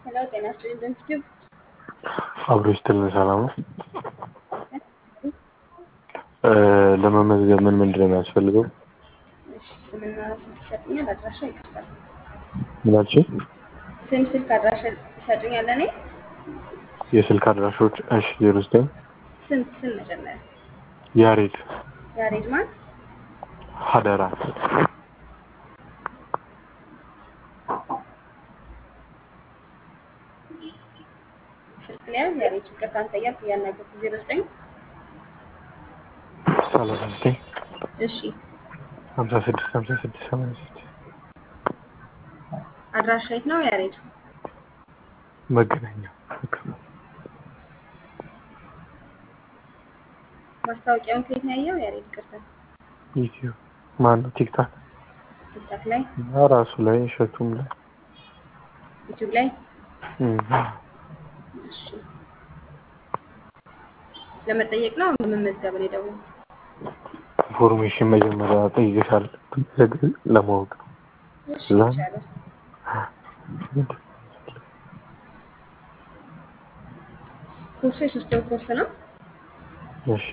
ሄሎ ጤና ይስጥልኝ ድንስቲው አብሮ ይስጥልን ሰላም ነው። ለመመዝገብ ምን ምንድን ነው የሚያስፈልገው? እሺ ስምና ስልክ ይሰጡኛል አድራሻ ይቅርታል ምናችን ስም ስልክ አድራሻ ይሰጡኛል እኔ የስልክ አድራሾች እሺ ዜሮ ዘጠኝ ስም ስም መጀመሪያ ያሬድ ያሬድ ማን ሀደራ ስልክ ሊያዝ ያሬድ ይቅርታ አንተ እያልኩ እያናገርኩ ዜሮ ዘጠኝ ሰላሳ ዘጠኝ እሺ ሀምሳ ስድስት ሀምሳ ስድስት ሰማንያ ስድስት አድራሻ የት ነው ያሬድ መገናኛ ማስታወቂያውን ከየት ነው ያየው ያሬድ ይቅርታ ዩቲዩብ ማን ነው ቲክታክ ቲክታክ ላይ እና ራሱ ላይ እሸቱም ላይ ዩቲዩብ ላይ እም፣ እሺ ለመጠየቅ ነው ለመመዝገብ ነው የደወልኩት ኢንፎርሜሽን መጀመሪያ ጠይቀሻል ለማወቅ ነው። እሺ ላ- ይቻላል ኮርሱ የሶስት ወር ኮርስ ነው እሺ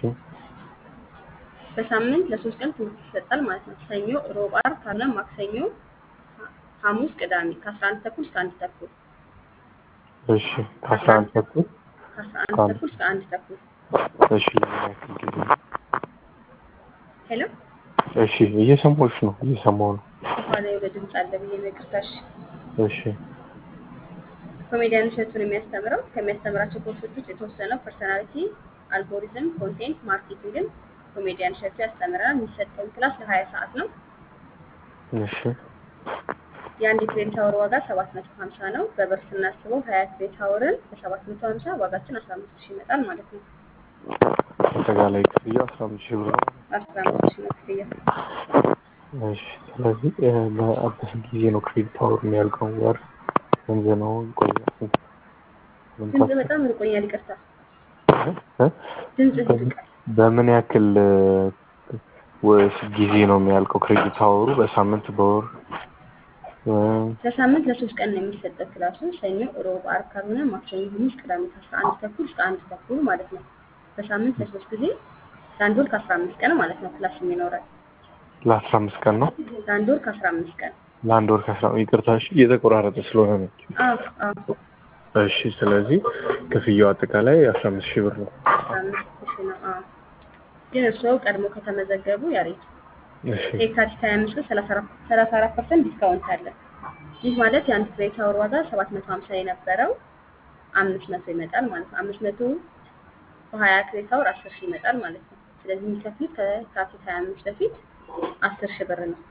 በሳምንት ለሶስት ቀን ትምህርት ይሰጣል ማለት ነው። ሰኞ፣ ሮብ፣ ዓርብ ካልሆነ ማክሰኞ፣ ሐሙስ፣ ቅዳሜ ከአስራ አንድ ተኩል እስከ አንድ ተኩል እሺ ከአስራ አንድ ተኩል ከአስራ አንድ ከአንድ ተኩል እስከ አንድ ተኩል እሺ ለምን ያክል ጊዜ ነው? ሄሎ እሺ እየሰማሁሽ ነው እየሰማሁ ነው። ከኋላ የሆነ ድምፅ አለ ብዬ ነው ይቅርታሽ። እሺ ኮሜዲያን እሸቱን የሚያስተምረው ከሚያስተምራቸው ኮርሶች ውስጥ የተወሰነው ፐርሰናሊቲ፣ አልጎሪዝም፣ ኮንቴንት ማርኬቲንግን ኮሜዲያን እሸቱ ያስተምረናል። የሚሰጠውን ክላስ ለሀያ ሰዓት ነው። እሺ የአንድ ክሬዲት አወር ዋጋ ሰባት መቶ ሀምሳ ነው። በብር ስናስበው ሀያ ክሬዲት አወርን በሰባት መቶ ሀምሳ ዋጋችን አስራ አምስት ሺህ ይመጣል ማለት ነው። አጠቃላይ ክፍያ አስራ አምስት ሺህ ብር ነው። አስራ አምስት ሺህ ነው ክፍያ። እሺ ስለዚህ እ፣ በአዲስ ጊዜ ነው ክሬዲት አወር የሚያልቀው ወር ስንት ነው ይቆያል? ስንት ምን ድምፅ ታስብ- በጣም ርቆኛል፣ ይቅርታ። እ? ድምፅ በምን- ይርቃል። በምን ያክል እ፣ ወይስ ጊዜ ነው የሚያልቀው ክሬዲት አወሩ? በሳምንት በወር እ፣ ለሳምንት ለሶስት ቀን ነው የሚሰጠው ክላሱ። ሰኞ፣ ሮብ፣ ዓርብ ካልሆነ ማክሰኞ፣ ሐሙስ፣ ቅዳሜ ከአስራ አንድ ተኩል እስከ አንድ ተኩል ማለት ነው። በሳምንት ለሶስት ጊዜ ለአንድ ወር ከአስራ አምስት ቀን ማለት ነው ክላስ የሚኖረን ለአስራ አምስት ቀን ነው ለአንድ ወር ከአስራ አምስት ቀን ለአንድ ወር ከአስራ ይቅርታ እሺ እየተቆራረጠ ስለሆነ ነው። አዎ አዎ እሺ ስለዚህ ክፍያው አጠቃላይ አስራ አምስት ሺህ ብር ነው። አስራ አምስት ሺህ ነው። አዎ ግን እርስዎ ቀድሞ ከተመዘገቡ ያሬት እሺ የካቲት 25 ቀን 34 ፐርሰንት ዲስካውንት አለ። ይህ ማለት የአንድ ክሬዲት አወር ዋጋ 750 የነበረው 500 ይመጣል ማለት ነው። 500 በ20 ክሬዲት አወር 10 ሺህ ይመጣል ማለት ነው። ስለዚህ የሚከፍሉት ከካቲት 25 በፊት 10 ሺህ ብር ነው።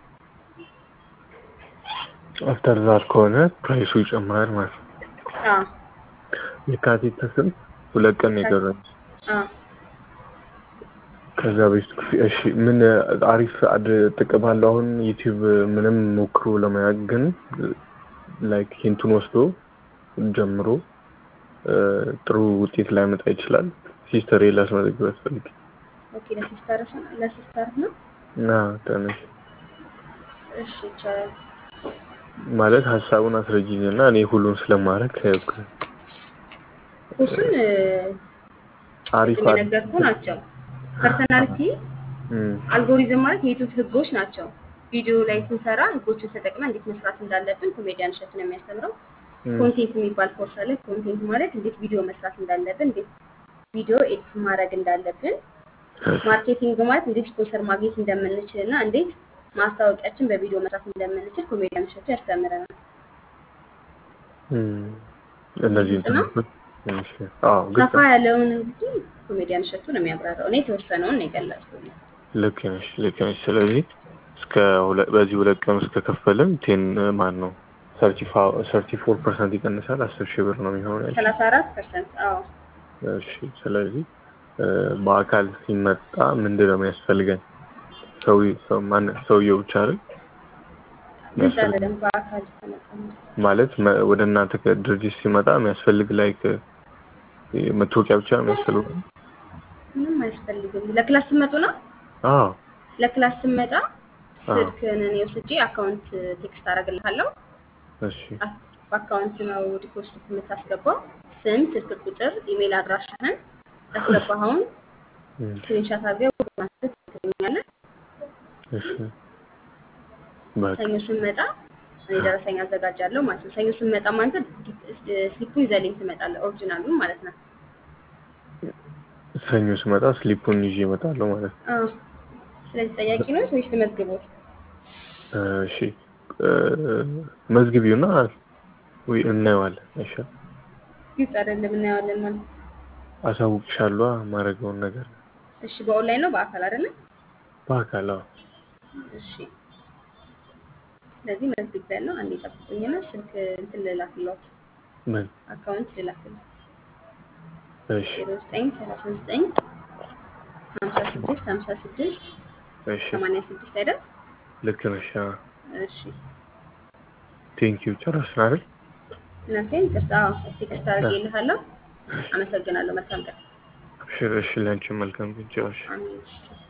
አፍተር ዛት ከሆነ ፕራይሱ ይጨምራል ማለት ነው። አዎ የካቲት ስንት ሁለት ቀን ነው የቀረን። አዎ ከዛ በፊት ክፍያ እሺ ምን አሪፍ አድ ጥቅም አለው። አሁን ዩቲዩብ ምንም ሞክሮ ለማያቅ ግን ላይክ ሂንቱን ወስዶ ጀምሮ እ፣ ጥሩ ውጤት ላይመጣ ይችላል። ሲስተር ላስመዘግብ ያስፈልግ ኦኬ። ለሲስተር ለሲስተር ነው። እና ተነሽ እሺ ይቻላል። ማለት ሀሳቡን አስረጅኝ እና እኔ ሁሉን ስለማድረግ ኮርሱን እ፣ አሪፍ ቅድም አድ የነገርኩህ ናቸው። ፐርሰናሊቲ እም፣ አልጎሪዝም ማለት የዩቱብ ህጎች ናቸው። ቪዲዮ ላይ ስንሰራ ህጎችን ተጠቅመን እንዴት መስራት እንዳለብን ኮሜዲያን እሸቱ ነው የሚያስተምረው። እም፣ ኮንቴንት የሚባል ኮርስ አለ። ኮንቴንት ማለት እንዴት ቪዲዮ መስራት እንዳለብን፣ እንዴት ቪዲዮ ኤዲት ማድረግ እንዳለብን፣ ማርኬቲንግ ማለት እንዴት ስፖንሰር ማግኘት እንደምንችል እና እንዴት ማስታወቂያችን በቪዲዮ መስራት እንደምንችል ኮሜዲያን እሸቱ ያስተምረናል። እም፣ እነዚህ ግልጽ ነው? እንትኖች እሺ፣ አዎ ግልጽ ሰፋ ነው። ያለውን እንግዲህ ኮሜዲያን እሸቱ ነው የሚያብራራው። እኔ የተወሰነውን ነው የገለጽኩት። ልክ ነሽ ልክ ነሽ። ስለዚህ እስከ ሁለ- በዚህ ሁለት ቀን ውስጥ ከከፈልን ቴን ማን ነው ሰርቲ ፎር ፐርሰንት ይቀንሳል። አስር ሺህ ብር ነው የሚሆነው ያልሽኝ። ሰላሳ አራት ፐርሰንት አዎ እሺ ስለዚህ እ፣ በአካል ሲመጣ ምንድን ነው የሚያስፈልገን? ሰው ሰው ማን ሰውየው ብቻ አይደል ግልጽ አይደለም። በአካል ተመጣጣኝ ማለት መ- ወደ እናንተ ድርጅት ሲመጣ የሚያስፈልግ ላይክ መታወቂያ ብቻ ነው የሚያስፈልገው? ምንም አያስፈልግም። ለክላስ ስመጡ ነው አዎ ለክላስ ስመጣ አዎ። ስልክህን እኔ ወስጄ አካውንት ቴክስት አደርግልሃለሁ። እሺ በአካውንት ነው ዲፖዚት የምታስገባው። ስም፣ ስልክ ቁጥር፣ ኢሜል አድራሻህን ያስገባኸውን እም፣ ስክሪንሻት አድርገህ ማስረት ትገኛለህ። እሺ በቃ ሰኞ ስንመጣ እኔ ደረሰኝ አዘጋጃለሁ ማለት ነው። ሰኞ ስንመጣ ማለት ስሊፑን ይዘልኝ ትመጣለህ፣ ኦሪጂናሉን ማለት ነው። ሰኞ ስመጣ ስሊፑን ይዤ እመጣለሁ ማለት ነው። አዎ። ስለዚህ ጠያቂ ነው ወይስ ልመዝግቦት? እሺ እ፣ መዝግቢውና ወይ እናየዋለን። እሺ ግልጽ አይደለም፣ እናየዋለን ማለት ነው። አሳውቅሻለሁ ማድረገውን ነገር እሺ፣ በኦንላይን ነው በአካል አይደለም? በአካል አዎ። እሺ። ስለዚህ መዝግቤያለሁ። አንዴ ጠብቁኝና ስልክ እንትን ልላክልዎት፣ ምን አካውንት ልላክልዎት። እሺ ዜሮ ዘጠኝ ሰላሳ ዘጠኝ ሀምሳ ስድስት ሀምሳ ስድስት እሺ ሰማንያ ስድስት አይደል? ልክ ነሽ። እሺ። ቴንኪው ጨረስን አይደል? እናቴን ቅርታ ቴክስት አድርጌልሃለሁ። አመሰግናለሁ። መልካም ቀን። እሺ እሺ፣ ለአንቺ መልካም ግን ጨረሽ። አሜን።